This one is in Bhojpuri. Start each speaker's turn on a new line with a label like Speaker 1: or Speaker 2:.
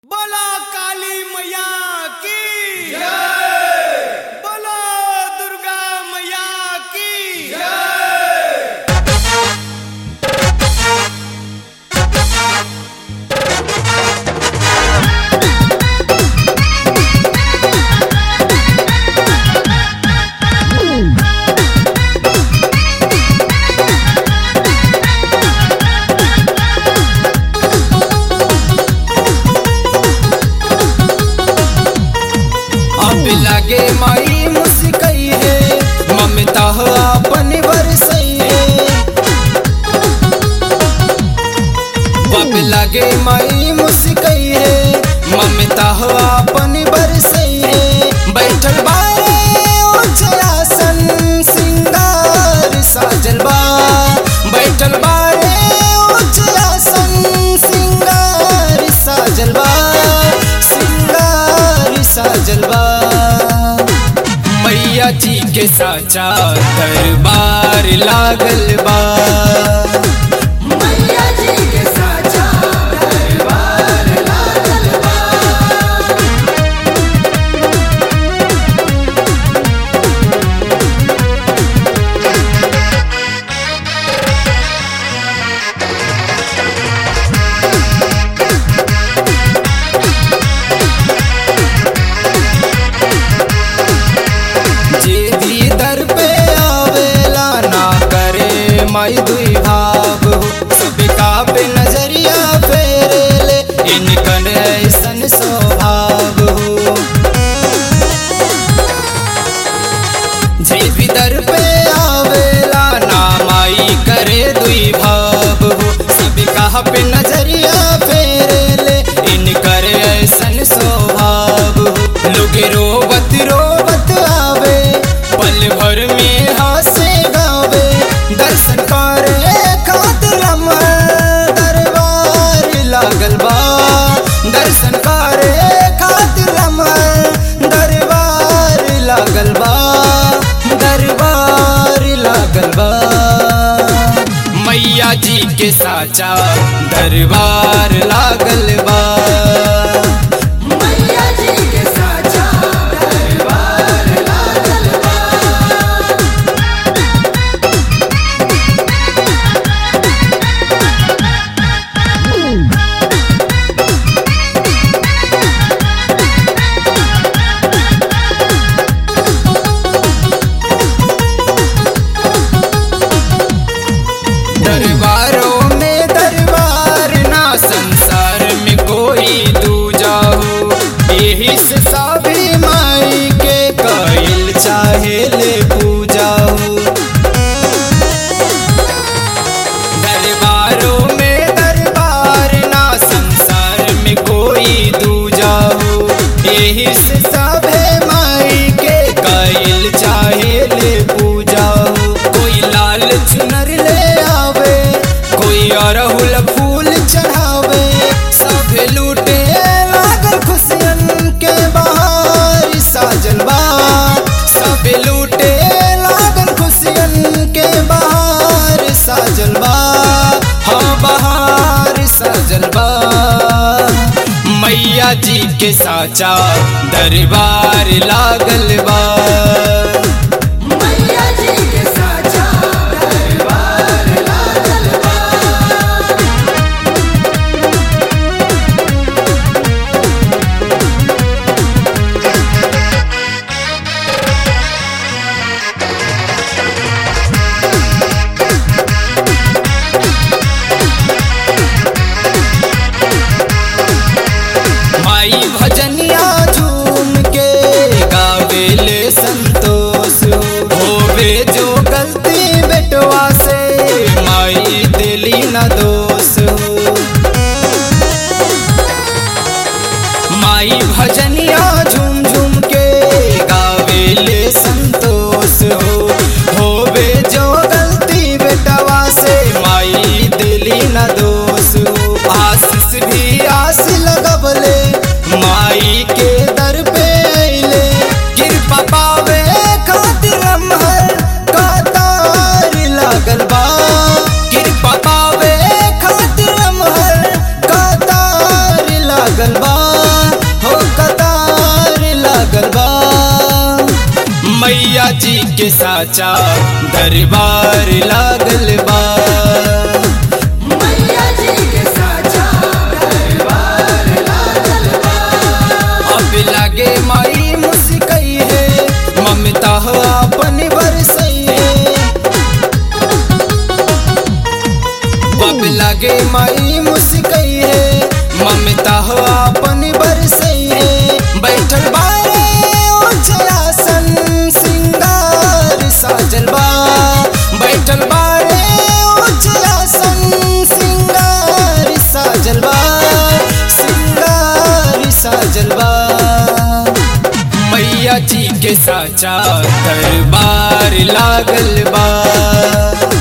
Speaker 1: बोला काली मैया की बोलो दुर्गा मैया की
Speaker 2: अब लगे माई मुस्कई है ममता हो अपन बरसई है अब लगे माई मुस्कई है ममता हो अपन बरसई है बैठल बारे आसन सिंगार साजल बा बैठल बारे आसन सिंगार साजल बा सिंगार साजल बा मैया जी के साचा दरबार लागल बा
Speaker 3: मैया जी के साचा दरबार लागल बा
Speaker 2: जे भी दर पे आवेला ना करे माई दुई भाव हो सबका पे नजरिया फेरे ले इनकन ऐसन स्वभाव हो जे भी दर पे आवेला ना माई करे दुई भाव हो सबका पे नजरिया फेरे ले इनकर ऐसन स्वभाव हो लोग रोवत रोवत आवे पल भर में हासे गावे दर्शन करे खातिर हमर दरबार लागल बा दर्शन करे खातिर हमर दरबार लागल बा दरबार लागल बा मैया जी के साचा दरबार लागल बा
Speaker 3: मैया जी के साचा दरबार लागल बा
Speaker 2: दरबारों में दरबार ना संसार में कोई दूजा हो यही से सभी माई के कइल चाहे ले पूजा हो दरबारों में दरबार ना संसार में कोई दूजा हो यही से सभे माई के कइल चाहे ले पूजा हो कोई लाल चुनर ले आवे कोई अरहुल फूल चढ़ावे सब लूटे लागल खुशियन के बहार साजल बा सब लूटे लागल खुशियन के बहार साजल बा हाँ बहार साजल बा मैया जी के साचा दरबार लागल बा
Speaker 3: मैया जी के साचा दरबार लागल बा
Speaker 2: माई भजनिया झूम के गावेले संतोष होवे जो गलती बेटवा से माई दिली न दोष हो माई भजनिया झूम झूम के गावेले संतोष हो होवे जो गलती बेटवा से माई दिली न दोष हो आशीष भी आस लगबले माई के दर पे अइले कृपा पावे खातिर हमर कतार लागल बा कृपा पावे खातिर हमर कतार लागल बा बा हो कतार लागल बा मैया जी के साचा दरबार लागल बा
Speaker 3: मैया जी के साचा दरबार लागल बा
Speaker 2: अब लागे माई मुस्कई है ममता हो अपन बरसई है अब लागे माई मुस्कई है ममता हो अपन बरसई है बैठल बारे उजलासन सिंगार साजल बा बैठल बारे उजलासन सिंगार साजल बा सिंगार साजल बा मैया जी के साचा दरबार लागल बा